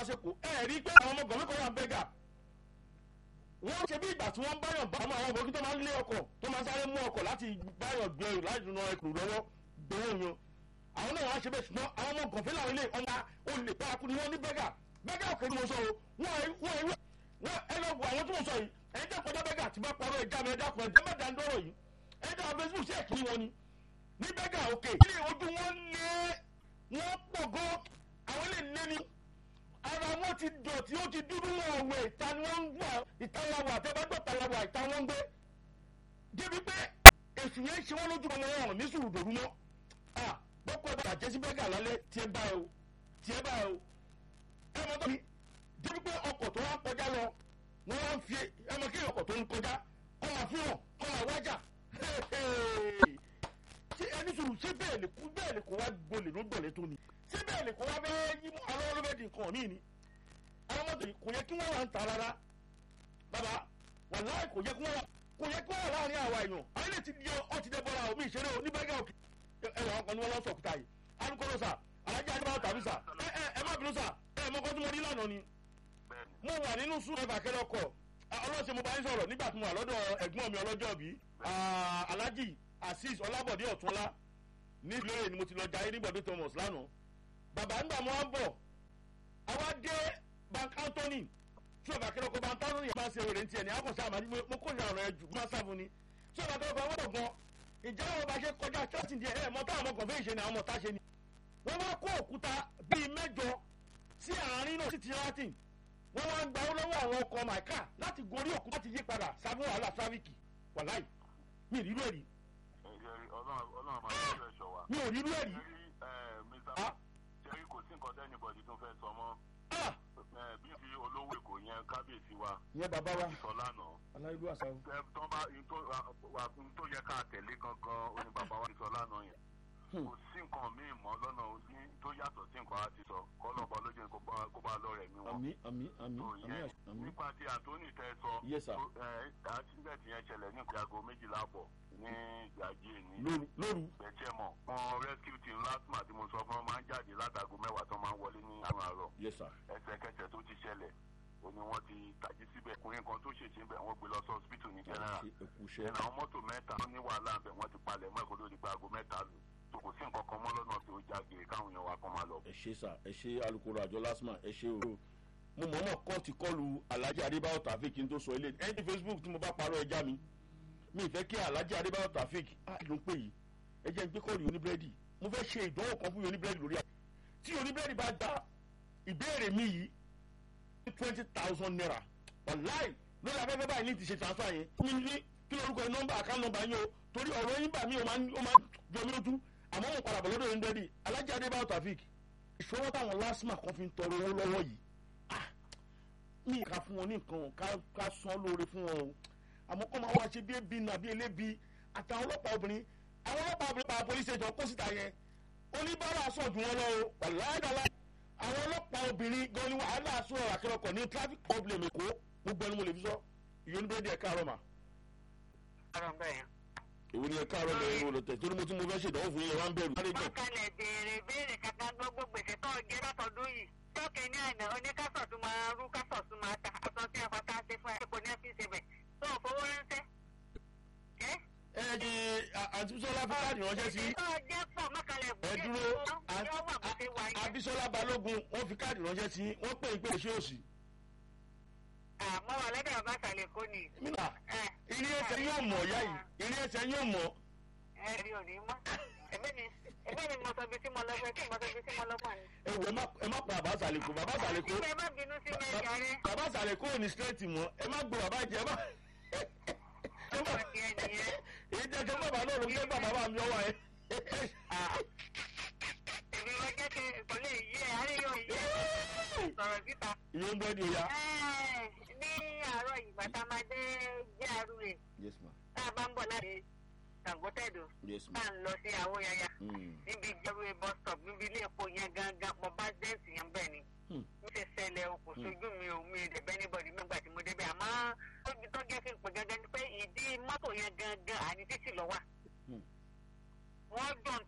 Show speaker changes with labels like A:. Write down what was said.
A: sẹ́kọ̀ọ́ ẹ̀ rí pé àwọn ọmọ gọ̀mí kan wà bẹ́gà wọ́n ṣe bí ìgbà tí wọ́n báyọ̀ bá àwọn ọmọ tó máa ń lé ọkọ̀ tó máa ń sáré mú ọkọ̀ láti báyọ̀ gbé ẹrù láti ran ẹkùn lọ́wọ́ gbowó yan àwọn náà wọ́n ṣe bẹ́ẹ̀ ṣùgbọ́n àwọn ọmọ gọ̀fẹ́ làwọn ilé ọmọ olè paraku ni wọ́n ní bẹ́gà bẹ́gà òkè ni mo sọ o wọ́n wọ́n wọ́n ẹ lọ wo àwọn tó mo sọ yìí ẹ jẹ́ kọjá bẹ́gà tí bá parọ́ ẹja mi ẹja kan ẹja mẹ́ta ń dọ́rọ̀ yìí ẹ jẹ́ àwọn facebook ṣe é kí wọn ni ní bẹ́gà òkè ilé ojú wọn lé wọn pọ̀ gan àwọn ilé lé ni ara wọn ti dọ̀tí ó ti dúdú wọn ọ̀wẹ̀ ìta ni wọ́n ń gbà ìta làwà àtẹ́gbẹ́gbẹ́ ìta làwà ìta wọn ń gbé débi pé èsù yẹn ṣe wọn lójú ọmọ wọn ní sùúrù dòru mọ́ bọ́kọ̀ ẹ̀bá àjẹ́ sí bẹ́gà lálẹ́ tiẹ̀ bá o tiẹ̀ bá o ẹ mọ tó mi débi pé ọkọ̀ tó wá kọjá lọ wọ́n wá ń fi ẹ mọ kí ọkọ̀ tó ń kọjá kọ́ máa fi hàn kọ́ máa wájà ṣé ẹni sùúrù ṣé bẹ́ẹ̀ lè kú bẹ́ẹ̀ lè kó wá gbolè ló gbọ̀lẹ́ tó ni ṣé bẹ́ẹ̀ lè kó wá bẹ́ẹ̀ yí alọ́wọ́ ló bẹ́ẹ̀ di nǹkan míì ni àwọn mọ́tò yìí kò yẹ kí wọ́n wà ń ta rárá bàbá wàláì kò yẹ kí wọ́n wà kò yẹ kí wọ́n wà láàrin àwa èèyàn àwọn ilé ti di ọtí dẹ bọ́ra omi ìṣeré o ní bẹ́gà òkè ẹwà ọkọ ni wọ́n lọ sọ̀kúta yìí alukoro sà alájà adébáwò tàbí sà ẹ ẹ ẹ má bínú sà ẹ mọ kọ́ tí mo rí lánàá ni mo wà nínú sùn ẹ̀fà kẹlẹ́ ọkọ̀ ọlọ́sẹ̀ mo bá ń sọ̀rọ̀ nígbà tí mo wà lọ́dọ̀ ẹ̀gbọ́n mi ọlọ́jọ́ bí alájì azeez ọlábọ̀dé ọ̀túnlá ní ìlérè ni mo ti lọ jayé ní bọ̀dé thomas lánàá bàbá ńgbà mo wá ń bọ̀ àwa dé bank anthony tí ọba kẹlẹ́ ọkọ̀ bank anthony máa ń ṣe wèrè ní tiẹ̀ ní akọ̀ṣẹ́ àmàlí mo kó ìyàrá ẹ̀ jù máa sáfù ni tí ọba kẹlẹ́ ọkọ̀ wọ́n gan ìjà wọn bá ṣe kọjá church díẹ̀ ẹ̀ mọ́tà àwọn ọkọ̀ fẹ́ ìṣe ni àwọn ọmọ tá ṣe ni wọ́n wá kó òkúta bíi mẹ́jọ sí àárín náà sí ti latin wọ́n wá ń gba owó lọ́wọ́ àwọn ọkọ̀ maika láti gorí òkú láti yí padà sábẹ́ wàhálà tráfíkì wàláì mi ò rírú ẹ̀rí. mi ò rírú ẹ̀rí.
B: jerry kò sí nǹkan tẹ́nibọ̀dì tó fẹ́ sọ mọ́ bí fi olówó èkó yẹn kábíyèsí wa.
A: ìyẹn bàbá wa
B: sọ lánàá.
A: aláìlú àṣà o.
B: tó bá tó yẹ ká tẹ̀lé gangan oní bàbá wa ti sọ lánàá yẹn kò sí nǹkan míì mọ́ lọ́nà ní tó yàtọ̀ sí nǹkan á ti sọ kọ́lọ́bọ lójú kó bá lọ rẹ̀ mí wọn.
A: àmì àmì àmì
B: tó
A: àmì
B: yẹ
A: àmì.
B: nípa tí àtúnì tẹ sọ
A: Yes, sir.
B: àtúntẹ̀tì yẹn ṣẹlẹ̀ ní ìgbàgbọ́ méjìlá bọ̀ ní ìgbàjì ní
A: lóru lóru.
B: bẹ̀tẹ̀ mọ̀ wọn rescue team lastma tí mo sọ fún wọn máa ń jáde látago mẹ́wàá tó máa ń wọlé ní àwọn àárọ̀
A: yes sir.
B: ẹsẹ̀kẹsẹ̀ tó ti ṣẹlẹ̀ ó ní wọ́n ti tají síbẹ̀ ọkùnrin kan tó ṣèṣe bẹ̀ wọ́n gbé lọ sí hospital ní general
A: ṣe èkú iṣẹ́.
B: ẹnà àwọn mọ́tò mẹ́ta tó ní wàhálà bẹ̀ wọ́n ti palẹ̀ mọ́ ẹ̀kọ́ lórí gbago mẹ́ta lù tó kò sí nǹkan kan mọ́ lọ́nà tó jáde káwọn èèyàn wa kan máa lọ.
A: ẹ ṣe sà ẹ ṣe alukoro àjọ lasma ẹ ṣe o. mo mọ̀ọ́mọ̀ kọ́ ti kọlu alhaji adébáyọ̀ tafik kí n tó sọ ilé ẹni tí facebook tí mo bá parọ́ ẹja mi mi ì fẹ́ kí alhaji adébáyọ̀ tafik á ló ń pè yìí ẹ jẹ́ n gbé kọ́ọ̀lù oníbírẹ́dì mo fẹ́ ṣe ìdánwò kan fún oníbírẹ́dì lórí àpò tí oníbírẹ́dì bá gba ìbéèrè mi yìí ní twenty thousand naira wàláì lórí afẹ́fẹ́ báyìí ní ti ṣe transfer yẹn fún mi ní kí lórúkọ ẹ nọ́mbà àká nọ́mbà yín o torí ọ̀rọ̀ yín bà mí o máa ń ó máa ń jọ mí lójú àmọ́ mo padà bọ̀ lọ́dọ̀ yín dẹ́rì alájà adébáyọ̀ tafik ìṣòro táwọn lásìmà kan fi ń tọrọ owó lọ́wọ́ yìí ah mi ká fún wọn ní nǹkan ká ká san lóore fún wọn o àmọ́ kọ́ máa wá ṣe bí ebi nàbí elébi àtàwọn ọlọ́pàá obìnrin àwọn ọlọ́pàá obìnrin pa police station kó síta yẹn oníbàárà sọ̀ jù wọn lọ o wàláyàdàlá àwọn ọlọ́pàá obìnrin gan ni wàhálà sọ àkẹrọkọ ní traffic problem èkó gbogbo ẹni mo lè fi sọ ìyónúbẹ́ẹ́dì ẹ̀ka àrọ̀ mà
C: ọ̀rọ̀ bẹ́ẹ̀.
A: èwo ni ẹ̀ka àrọ̀ lẹ́yìn wo lọ tẹ̀ torí mo tún mo fẹ́ ṣèdánwò fún yẹn wá ń bẹ̀rù.
C: wọ́n kalẹ̀ béèrè béèrè kankan gbogbo gbèsè tó jẹ́ látọ̀dún yìí tọ́kẹ́ ní àná oníkásọ̀ tún máa rú kásọ̀ tún máa ta aṣọ tí ẹ̀fọ́ tá a ṣe fún ẹ kò ní ẹ́fí ṣe bẹ̀ tó ò fowó ránṣẹ́. ẹ́
A: ẹ di àǹtí bísọ́lá fi káàdì ránṣẹ́ sí
C: tó jẹ́ pọ̀ mọ́kànlẹ̀
A: ẹ dúró
C: yóò wà bó ṣe wà yẹn.
A: abisola balógun wọ́n fi káàdì ránṣẹ́ sí wọ́n pè é pé ṣé òsì.
C: àmọ́ wà lọ́dọ̀ bàbá àtàlẹ̀ kò ní.
A: mílà ilé ẹsẹ̀ yóò mọ̀ ọ̀yá yìí ilé ẹsẹ̀ yóò mọ̀
C: ẹ rí òní mọ́ ẹ̀mí ni ẹ̀mí ni mo sọ bí tí mo lọ fẹ́ kí mo sọ bí tí mo lọ fún mi.
A: ẹ wò ẹ má ẹ má pa bàbá àsàlẹ̀kọ bàbá àsàlẹ̀kọ
C: ẹ má bínú sí mi ẹ̀jẹ̀ rẹ.
A: bàbá àsàlẹ̀kọ ò ní straight mọ́ ẹ má gbọ́ bàbá jẹ ẹ má.
C: ọ̀pọ̀ ti ẹ̀ nìyẹn.
A: èyí jẹ́ kí bàbá náà ló ń gbé bàbá mi ọwọ́ ẹ.
C: èmi wọ́n jẹ́ kí kò lè yí ẹ̀ àárẹ̀ yóò yí ẹ̀ sọ̀rọ̀ síta.
A: ìyóò ń bẹ́ẹ̀ di oya.
C: ní àárọ̀ ìgbà tá a máa dé GRA
A: yes ma
C: tá a bá ń bọ̀ láti Sàngótẹ́dù
A: yes ma.
C: tá a ń lọ sí àwọn yaya
A: Mm.
C: níbi GRA bus stop níbi ilé epo yẹn gangan mo bá dẹ́ǹtì yẹn bẹ́ẹ̀ ni
A: Hmm.
C: mo ṣe ṣẹlẹ̀ o kò sojú mi ò mi ìdẹ̀bẹ́ níbọ̀dì nígbà tí mo débẹ̀ àmọ́ ó ti tó jẹ́ kí n pè gangan ni pé ìdí mọ́tò yẹn gangan àní títì lọ wà
A: Hmm.
C: wọ́n jọ ń